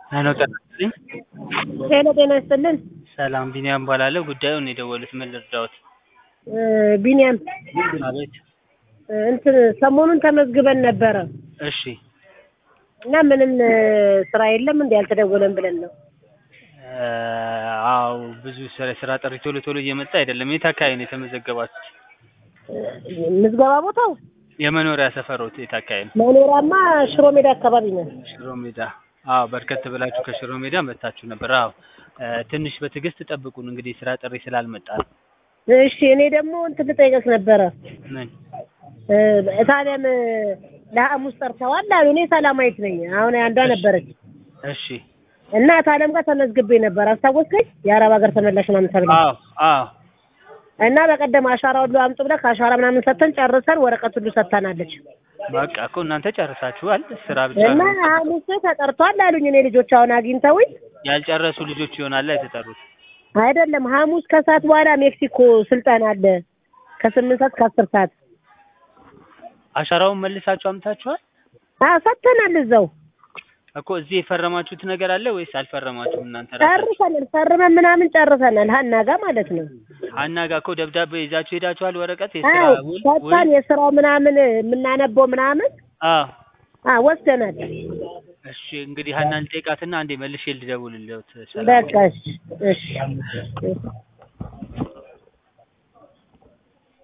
ሄሎ ጤና ይስጥልኝ። ሄሎ ጤና ይስጥልን። ሰላም ቢኒያም እባላለሁ። ጉዳዩን የደወሉት ምን ልርዳዎት? እ ቢኒያም አቤት። እ እንትን ሰሞኑን ተመዝግበን ነበረ እሺ እና ምንም እ ስራ የለም እንዴ አልተደወለም ብለን ነው። እ አዎ ብዙ ስራ ስራ ጥሪ ቶሎ ቶሎ እየመጣ አይደለም። የት አካባቢ ነው የተመዘገባችሁት? እ ምዝገባ ቦታው የመኖሪያ ሰፈሮት የት አካባቢ ነው? መኖሪያማ ሽሮ ሜዳ አካባቢ ነው። ሽሮ ሜዳ። አዎ በርከት ብላችሁ ከሽሮ ሜዳ መጥታችሁ ነበር። አዎ እ ትንሽ በትዕግስት ጠብቁን እንግዲህ ስራ ጥሪ ስላልመጣ ነው። እሺ እኔ ደግሞ እንትን ልጠይቀስ ነበረ ምን? እ ታዲያም እ ለሐሙስ ጠርተዋል አሉ። እኔ ሰላማዊት ነኝ። አሁን አንዷ ነበረች እሺ እና ታለም ጋር ተመዝግቤ ነበር። አስታወስከኝ? የአረብ ሀገር ተመላሽ ምናምን ተብላ አዎ አዎ እና በቀደም አሻራ ሁሉ አምጡ ብለህ ከአሻራ ምናምን ሰጥተን ጨርሰን ወረቀት ሁሉ ሰጥታናለች። በቃ እኮ እናንተ ጨርሳችኋል። ስራ ብቻ እና ነው ሐሙስ ተጠርቷል አሉኝ። እኔ ልጆች አሁን አግኝተውኝ ያልጨረሱ ልጆች ይሆናል የተጠሩት። አይደለም ሐሙስ ከሰዓት በኋላ ሜክሲኮ ስልጠና አለ ከስምንት ሰዓት ከአስር ሰዓት አሻራውን መልሳችሁ አምታችኋል አዎ ሰጥተናል። እዛው እኮ እዚህ የፈረማችሁት ነገር አለ ወይስ አልፈረማችሁም? እናንተ ራሳችሁ ጨርሰናል። ፈርመን ምናምን ጨርሰናል። ሀና ጋር ማለት ነው። ሀና ጋር እኮ ደብዳቤ ይዛችሁ ሄዳችኋል። ወረቀት የስራ አዎ ውል ሰጥተን ውል የስራው ምናምን የምናነበው ምናምን አዎ አዎ ወስደናል። እሺ እንግዲህ ሀናን ልጠይቃትና አንዴ መልሼ ልደውልልዎት። ሰላም በቃ እሺ እሺ